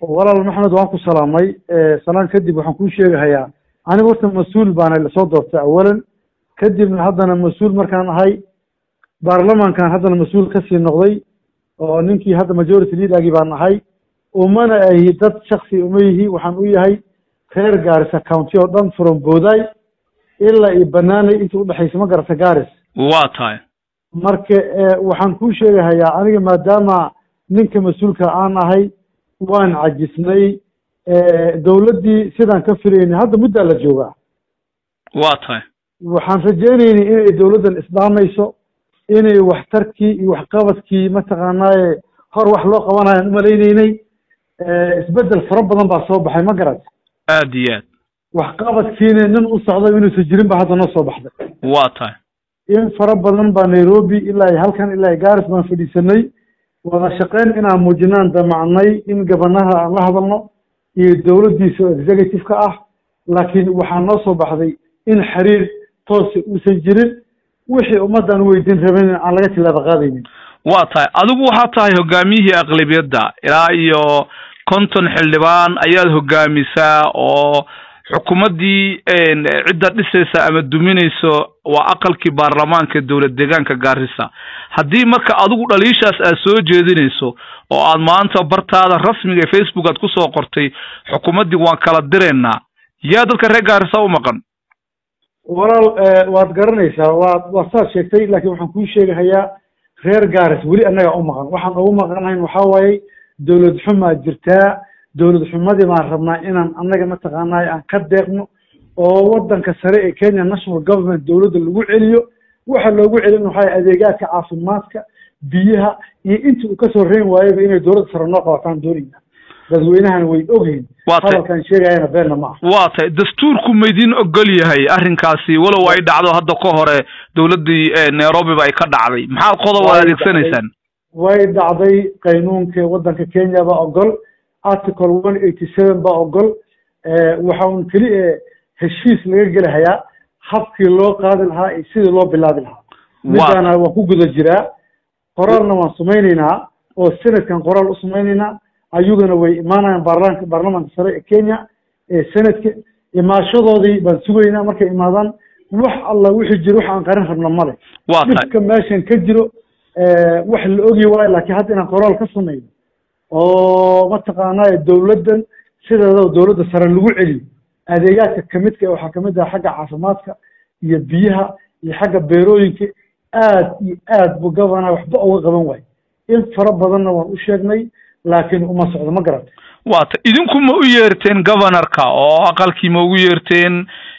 walaal maxamed waan ku salaamay salaan kadib waxaan kuu sheegahayaa aniga horta mas-uul baana lasoo doortay awalan kadibna haddana mas-uul markaan ahay baarlamankan haddana mas-uul kasii noqday oo ninkii hadda majority leadergii baan ahay umana ahi dad shaksi uma yihi waxaan u yahay reer gaarisa county oo dhan from booday ilaa iyo banaanay inta udhexaysa ma garata garis waa tahay marka waxaan kuu sheegahayaa aniga maadaama ninka mas-uulka aan ahay waan cajisnay dawladdii sidaan ka filaynay hadda muddaa la joogaa waa tahay waxaan rajaynaynay inay dawladdan isdhaamayso inay waxtarkii iyo waxqabadkii mataqaanaaye hor wax loo qabanayaan umalaynaynay isbeddel fara badan baa soo baxay ma garat aad iyo aad waxqabadkiina nin u socda inuusan jirin ba hadda noo soo baxday waa tahay in fara badan baa nairobi ilaa halkan ilaa garis baan fadhiisanay wada shaqeyn inaan muujinaan damacnay in gabanaha aan la hadalno iyo dawladdiisa oo executive-ka ah laakiin waxaa noo soo baxday in xiriir toosa uusan jirin wixii ummaddan weydiin rabin aan laga tilaaba qaadaynin waa tahay adigu waxaad tahay hogaamiyihii aqlabiyadda ilaa iyo konton xildhibaan ayaad hogaamisaa oo xukuumaddii cidda dhisaysa ama duminayso waa aqalkii baarlamaanka dowlad deegaanka gaarisa haddii marka adigu dhaliishaas aad soo jeedinayso oo aad maanta bartaada rasmiga ee facebook aad kusoo qortay xukuumaddii waan kala diraynaa yaa dadka reer gaarisa u maqan walaal waad garanaysaa waad waa saad sheegtay laakiin waxaan kuu sheegahayaa reer garis weli annaga u maqan waxaan ugu maqanahayn waxaa waaye dawlad xumaa jirtaa dawlad xumadii baan rabnaa inaan annaga mataqaanay aan ka deeqno oo waddanka sare ee kenya national government dawladda lagu celiyo waxa loogu celin waxaa adeegaadka caafimaadka biyaha iyo intii uu kasoo reyn waayaba inay dawladda sare noo qabataan doonayna dadweynahana way ogyihin hadalkaan sheegayana beenna ma ah waa tahay dastuurku maydin ogol yahay arrinkaasi walow ay dhacdo hadda ka hore dawladdii nairobiba ay ka dhacday maxaad qodob ad adeegsanaysaan way dhacday qaynuunka waddanka kenya baa ogol article one eighty seven baa ogol waxa un keli heshiis laga gelahayaa habkii loo qaadi lahaa iyo sidii loo bilaabi lahaa midaana waan ku guda jiraa qoraalna waan samaynaynaa oo senadkan qoraal u samaynaynaa ayaguna way imaanayaan baarlamaanka baarlamaanka sare ee kenya ee senadka imaashadoodii baan sugaynaa markay imaadaan wax alla wixii jiro wax aan qarin rabna male waa tahay dhibka meeshan ka jiro wax la ogi waayo laakiin hadda inaan qoraal ka samayno oo mataqaanaa dawladdan sideeda dawladda sare lagu celiyo adeegaadka kamidka waxaa kamid ah xagga caafimaadka iyo biyaha iyo xagga beerooyinka aad iyo aad bu gabana waxba uga qaban waayo in fara badanna waan u sheegnay laakiin uma socdo ma garata waa ta idinku ma u yeerteen governorka oo aqalkii ma ugu yeerteen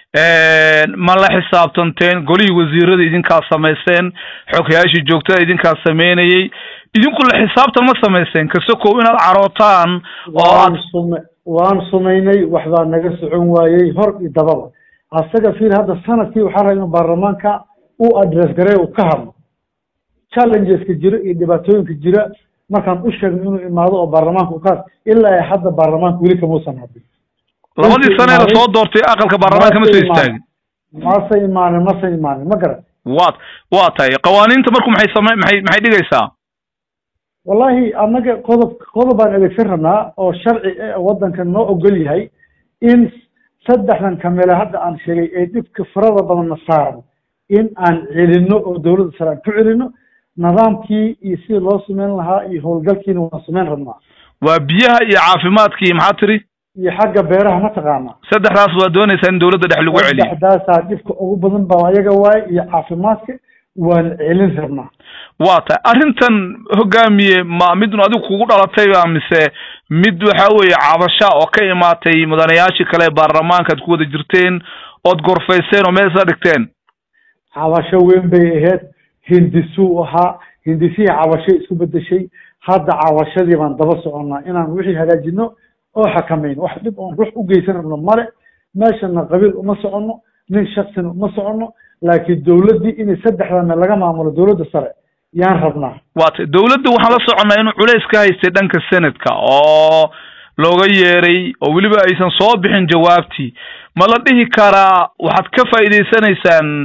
ma la xisaabtanteen golihii wasiirada idinkaa samayseen xoghayaashii joogtada idinkaa sameynayey idinku la xisaabtan ma samayseen kasokow inaad carootaan oo waan sume waan sumaynay waxbaa naga socon waayey hor iyo dababa asaga fiil hadda sanadkii waxaa raba inuu baarlamaanka u address garey uu ka hadlo challengeska jira iyo dhibaatooyinka jira markaan u sheegno inuu imaado oo baarlamaanka uka ilaa ay hadda baarlamaanka weli kamuusan hadin labadii sane la soo doortay aqalka baarlamaanka ma soo istaagin mase imaanin mase imaanin ma garan waa waa tahay qawaaniinta marku maxay same maxay maxay dhigaysaa wallahi annaga qodob qodob baan adeegsan rabnaa oo sharci waddanka noo ogol yahay in saddexdan kamele hadda aan sheegay ee dhibka farada badanna saarno in aan celino oo dawladda sare aan ku celino nidaamkii iyo sidii loo sameyn lahaa iyo howlgalkiina waan sameyn rabnaa waa biyaha iyo caafimaadkii maxaa tiri iyo xagga beeraha mataqaanaa saddexdaas waa doonaysaa in dawladda dhex lagu celiyo saddexdaasaa dhibka ugu badan baa ayaga waaye iyo caafimaadka waan celin rabnaa waa tahay arrintan hogaamiye ma midun adigu kugu dhalatayba mise mid waxa weeye cabasha oo ka imaatay mudanayaashii kale ee baarlamaanka ad ku wada jirteen ood gorfayseen oo meel isla dhigteen cabasho weyn bay ahayd hindisuu ahaa hindisihii cabashay isku bedeshay hadda cabashadii baan daba soconnaa inaan wixii hagaajino oo xakamayno wax dhib oon ruux u geysan rabno male meeshana qabiil uma soconno nin shaksina uma soconno laakiin dawladdii inay saddexdana laga maamulo dawladda sare yaan rabnaa waa tay dawladda waxaan la soconnaa inuu culays ka haystay dhanka senadka oo looga yeeray oo weliba aysan soo bixin jawaabtii ma la dhihi karaa waxaad ka faa'iidaysanaysaan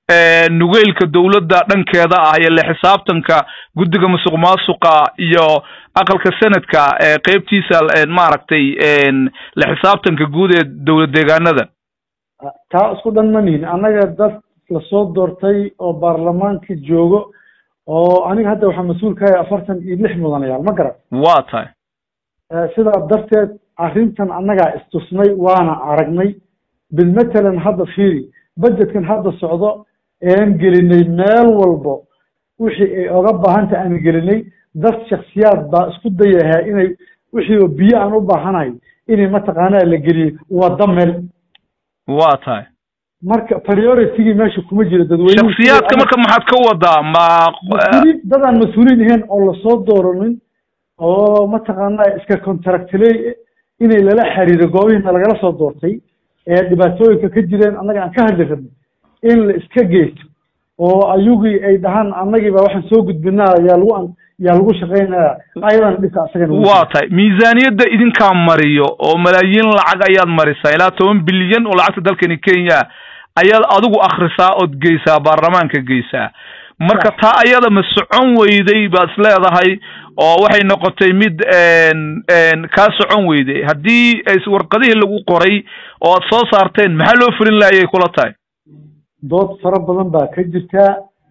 nugeylka dowladda dhankeeda ah iyo la xisaabtanka guddiga musuq maasuqa iyo aqalka senadka qeybtiisa maaragtay la xisaabtanka guud ee dowlad deegaanada taa isku dhan ma nihin annaga dad lasoo doortay oo baarlamaanka joogo oo aniga hadda waxaa mas-uul ka yahay afartan iyo lix mudanayaal ma garan waa tahay sidaa darteed arrintan annagaa istusnay waana aragnay bilmatalan hadda fiiri budgetkan hadda socdo ean gelinay meel walbo wixii ay oga baahanta aan gelinay dad shaksiyaad baa isku dayahaa inay wixii biyo aan u baahanahay inay mataqaanaa la geliyey wada meel waa tahay marka prioritigii meesha kuma jiro dadweyne shaksiyaadka marka maxaad ka wadaa ma mas-uuliin dadaan mas-uuliin ahayn oo lasoo dooranin oo mataqaanaa iska contractley inay lala xiriiro goobihiina lagala soo doortay ee dhibaatooyinka ka jireen annaga aan ka hadli rabnay in la iska geysto oo ayugii ay dhahaan annagii baa waxaan soo gudbinaa yaa lagu yaa lagu shaqaynaya ayadana dhibka asagana waa tahay miisaaniyadda idinkaa mariyo oo malaayiin lacag ayaad marisaa ilaa toban bilyan oo lacagta dalkani kenya ayaad adigu akrisaa ood geysaa baarlamaanka geysaa marka taa ayada ma socon weyday baad is leedahay oo waxay noqotay mid kaa socon weyday haddii warqadihii lagu qoray oo aad soo saarteen maxaa loo fulin laayay kula tahay dood fara badan baa ka jirtaa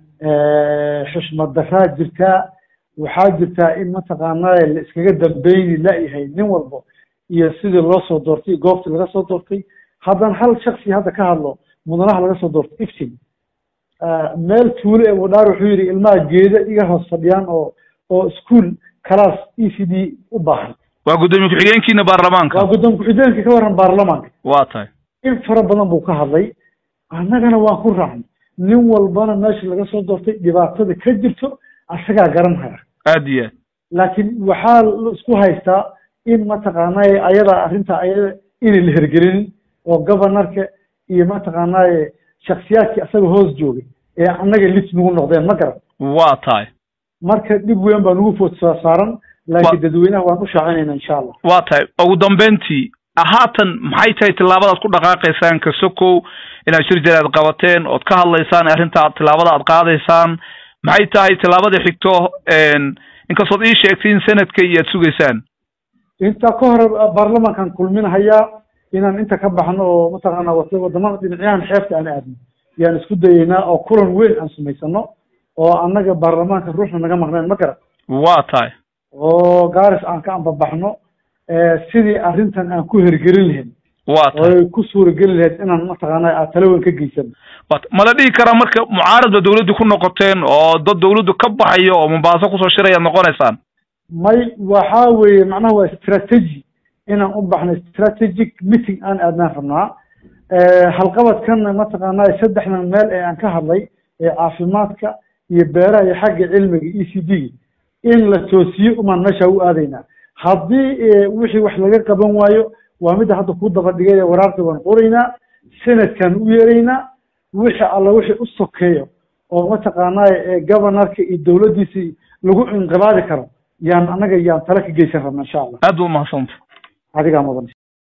xushmad daraa jirtaa waxaa jirtaa in mataqaanaa la iskaga dambeyni la-yahay nin walba iyo sidii loo soo doortay goobtii laga soo doortay haddana hal shaksi hadda ka hadlo mudanaha laga soo doortay iftin meel tuulo ee wadhaar wuxuu yidhi ilmaha geeda iga hoos fadhiyaan oo oo ischool class e c d u baahan waa guddoomiye ku-xigeenkiina baarlamaanka waa guddoomiye ku-xigeenka ka warran baarlamaanka waa tahay in fara badan buu ka hadlay annagana waan ku raacnay nin walbana meesha laga soo doortay dhibaatada ka jirto asagaa garan haya aad iyo aad laakiin waxaa la isku haystaa in mataqaanaaye ayadaa arrinta ayada inay la hergelinin oo governorka iyo mataqaanaaye shaksiyaadkii asaga hoos joogay ee annaga lit nagu noqdeen ma garan waa tahay marka dhib weyn baa nagu food soo saaran laakiin dadweynaha waan u shaacinayna insha allah waa tahay ugu dambeyntii haatan maxay tahay tillaabadaad ku dhaqaaqaysaan kasokow inaad shir jaraad qabateen ood ka hadlaysaan arrinta tillaabada aad qaadaysaan maxay tahay tillaabada xigto inkastood ii sheegtay in sanadka iyo aad sugaysaan intaa ka hore baarlamaankan kulminahayaa inaan inta ka baxno oo mataqaana wadamada dhinacyahan xeebta aan aadno yaan isku dayeynaa oo kulan weyn aan samaysano oo annaga baarlamaanka ruuxna naga maqneen ma garan waa tahay oo gaaris aan ka ambabaxno sidii arrintan aan ku hergelin lahayn waa tahay oy ku suurageli lahayd inaan mataqaana aad tala weyn ka geysano wat ma la dhihi karaa marka mucaarad ba dawladdu ku noqoteen oo dad dawladdu ka baxayo oo mombaaso kusoo shirayaad noqonaysaan may waxa weeye macnaha waa strategy inaan u baxno strategic meeting aan aadnaan rabnaa halqabadkanna mataqaanaa saddexdan meel ee aan ka hadlay ee caafimaadka iyo beeraha iyo xagga cilmiga e c d in la toosiyo umaan meesha u aadaynaa haddii wixii wax laga qaban waayo waa midda hadda kuu daba dhigay ee waraarta waan qoraynaa sanadkan u yeeraynaa wixii alla wixii u sokeeyo oo mataqaanaa governorka iyo dawladdiisii lagu inqilaadi karo yaan annaga yaan tala ka geysan rabna insha allah aad ba umahadsanta adigaa mudan